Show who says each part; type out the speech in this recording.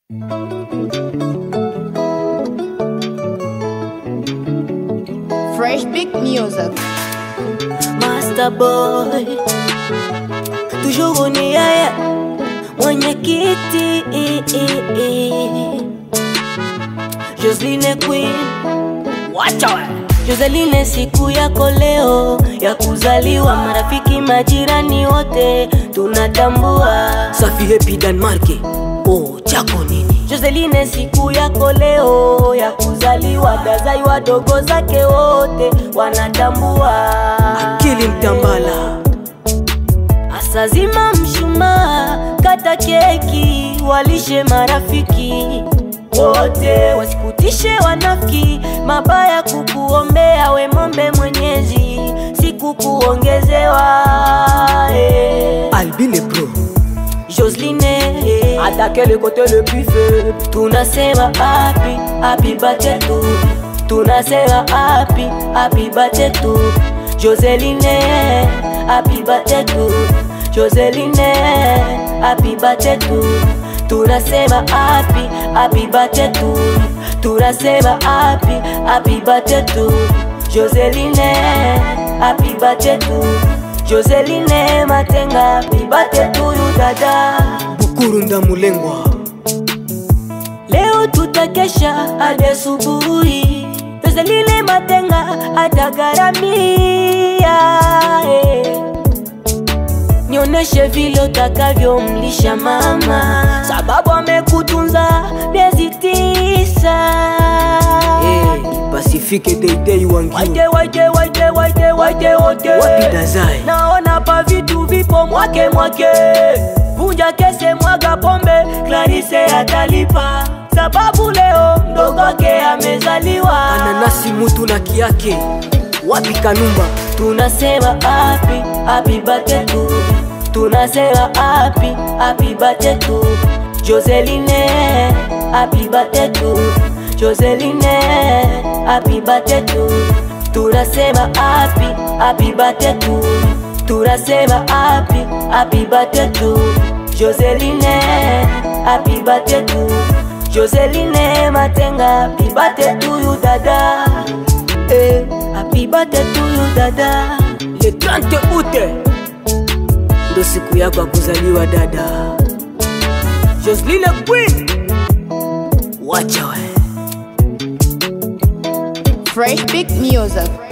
Speaker 1: Fresh big music.
Speaker 2: Master boy toujours ni yeye mwenyekiti Joseline Queen wacha we Joseline, siku yako leo ya kuzaliwa, marafiki majirani wote tunatambua. Safi happy Denmark, oh chako nini? Joseline, siku yako leo ya kuzaliwa, dazai wadogo zake wote wanatambua. Akili Mtambala Asazima mshumaa, kata keki, walishe marafiki wote, wasikutishe wanafiki, mabaya kukuombea, we mombe Mwenyezi, siku kuongezewa eh.
Speaker 3: Albine Pro
Speaker 2: Joseline eh. attaquer le côté le plus faible, tunasema happy happy birthday to tunasema happy happy birthday to Joseline happy birthday to Joseline happy birthday to tunasema happy happy birthday to tunasema happy happy birthday to Joseline happy birthday to Joseline Matenga happy birthday to you dada
Speaker 3: Bukuru Ndamulengwa
Speaker 2: Leo tutakesha hadi asubuhi, Joseline Matenga atagharamia eh. Nioneshe vile utakavyomlisha mama, sababu amekutunza miezi tisa.
Speaker 3: hey, Pacifique Deidei Wangiu
Speaker 2: Waite waite waite waite waite wote,
Speaker 3: Wapi Dazai
Speaker 2: naona pa vitu vipo mwake mwake, vunja kese, mwaga pombe, Clarisse atalipa, sababu leo mdogo wake amezaliwa.
Speaker 3: Ananasi mutu na kiake Wapi Kanumba
Speaker 2: tunasema happy happy birthday to tunasema happy happy birthday to Joseline happy birthday to Joseline happy birthday to tunasema happy happy birthday to tunasema happy happy birthday to Joseline happy birthday to Joseline Matenga happy birthday to you dada eh, happy birthday to you dada
Speaker 3: Le 30 août ndo siku yako ya kuzaliwa dada Joseline Queen Wacha we
Speaker 1: Fresh big music.